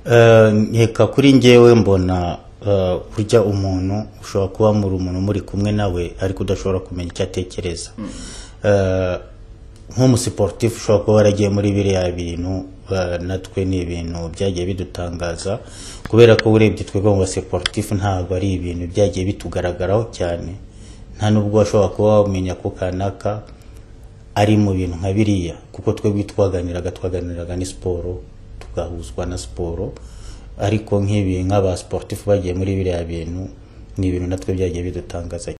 Eh, nkeka kuri ngewe mbona eh, burya umuntu ushobora kuba muri umuntu muri kumwe nawe ariko udashobora kumenya icyo atekereza Eh, nk'umusiporutifu ushobora kuba waragiye muri biriya bintu eh, natwe ni ibintu byagiye bidutangaza kubera ko urebye twebwe mu basiporutifu ntabwo ari ibintu byagiye bitugaragaraho cyane nta nubwo washobora kuba wamenya ko kanaka ari mu bintu nka biriya kuko twebwe twaganiraga twaganiraga ni siporo tugahuzwa na siporo ariko nk'ibi nk'aba sportif bagiye muri biriya bintu ni ibintu natwe byagiye bidutangaza